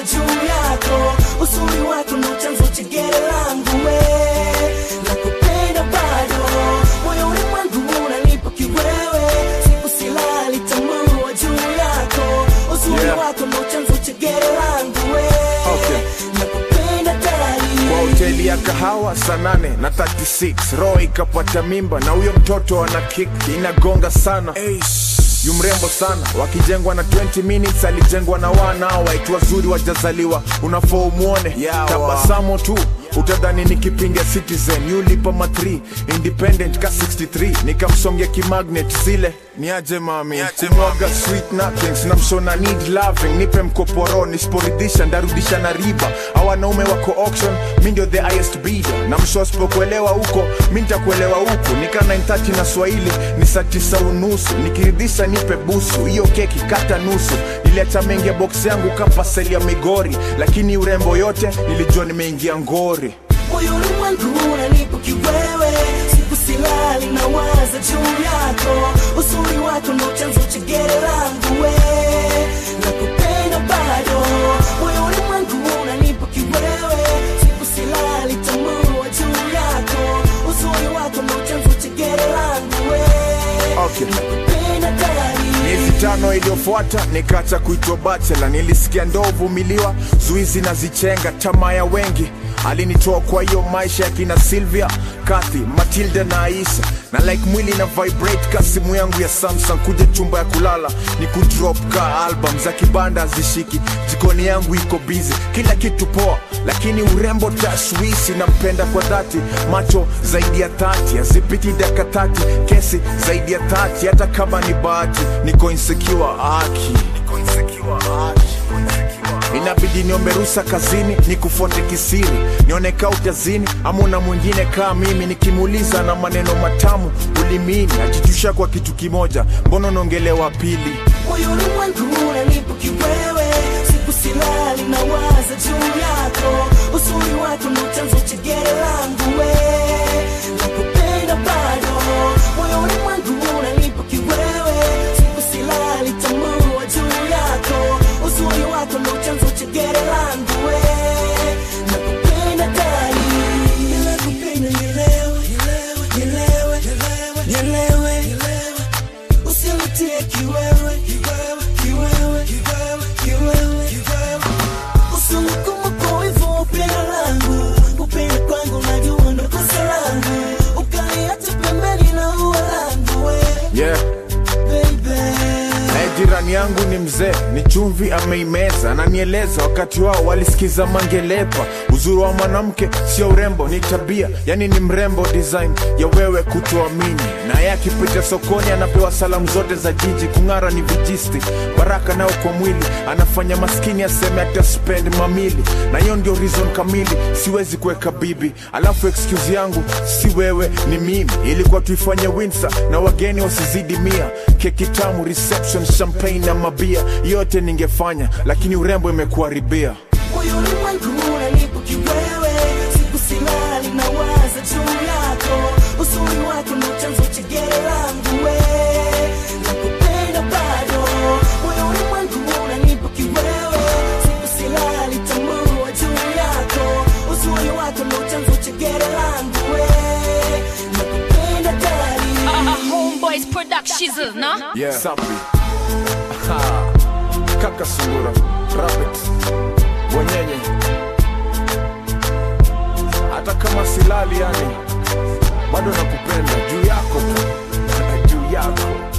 juu yako uzuri wako ndo chanzo cha gere langu we nakupenda bado moyoni mwangu unanipa kiwewe siku silali tambua juu yako uzuri Yeah. wako ndo chanzo cha gere langu we Okay. nakupenda dali kwa hoteli ya kahawa saa nane na 36 roho ikapata mimba na huyo mtoto ana kick inagonga sana yu mrembo sana wakijengwa na 20 minutes alijengwa na wana waitu wazuri wajazaliwa unafaa umwone tabasamu tu utadhani ni kipinga citizen yulipa ma 3 independent ka 63 nikamsongia kimagnet zile niaje mami kumwaga sweet nothings na mshona need loving nipe mkoporo nisiporidhisha ndarudisha na riba au wanaume wako auction mi ndio the highest bidder na msho asipokuelewa huko mi nitakuelewa huku nika 930 na swahili ni saa tisa unusu nikiridhisha nipe busu hiyo keki kata nusu niliacha mengi ya box yangu kapaseli ya migori lakini urembo yote nilijua nimeingia ngori moyoni mwangu unanipa kiwewe siku silali na waza juu yako uzuri wako ndo chanzo cha gere langu we nakupenda bado moyoni mwangu unanipa kiwewe siku silali tambua juu yako uzuri wako ndo chanzo cha gere langu we Okay. nakupenda dali miezi tano iliyofuata nikaacha kuitwa bachela nilisikia ndo uvumiliwa zuizi na zichenga tamaa ya wengi alinitoa kwa hiyo maisha ya kina silvia kathi matilda na aisha na like mwili na vibrate ka simu yangu ya samsung kuja chumba ya kulala ni kudrop ka album za kibanda hazishiki jikoni yangu iko busy kila kitu poa lakini urembo tashwishi nampenda kwa dhati macho zaidi ya tati hazipiti dakika tati kesi zaidi ya tati hata kama ni bahati niko insecure aki niko insecure aki inabidi niombe rusa kazini nikufuate kisiri nioneka utazini ama una mwingine kaa mimi nikimuuliza na maneno matamu ulimini ajitusha kwa kitu kimoja mbona unaongelewa pili moyoni mwangu unanipa kiwewe siku silali na waza juu yako uzuri wako ndo chanzo cha gere langu we nakupenda bado moyoni mwangu unanipa kiwewe siku silali tambua juu yako uzuri wako ndo chanzo cha gere langu we nakupenda dali nakupenda nielewe nielewe nielewe nielewe usinitie kiwewe kiwewe kiwewe kiwewe kiwewe kiwewe usinikuma kwa hivyo upendo langu upendo kwangu najua ndo kosa langu ukaniacha pembeni na ua langu we yeah baby naye jirani yangu ni mzee ni chumvi ameimeza ananieleza wakati wao walisikiza mangelepa uzuri wa mwanamke sio urembo ni tabia yani ni mrembo design ya wewe kutoamini naye akipita sokoni anapewa salamu zote za jiji kung'ara ni vijisti baraka nao kwa mwili anafanya maskini aseme ataspend mamili na hiyo ndio reason kamili siwezi kuweka bibi alafu excuse yangu si wewe ni mimi ilikuwa tuifanye winsa na wageni wasizidi mia keki tamu reception champagne na mabia yote ningefanya lakini urembo imekuharibia moyoni mwangu unanipa kiwewe siku silali na waza juu yako uzuri wako ndo chanzo cha gere langu we nakupenda bado moyoni mwangu unanipa kiwewe siku silali tambua juu yako uzuri wako ndo chanzo cha gere langu we nakupenda dali Uh, Homeboys Productions, no? yeah. Sapi. Aha. kaka sungura rabbit bwenyenye hata kama silali yani bado nakupenda juu yako tu juu yako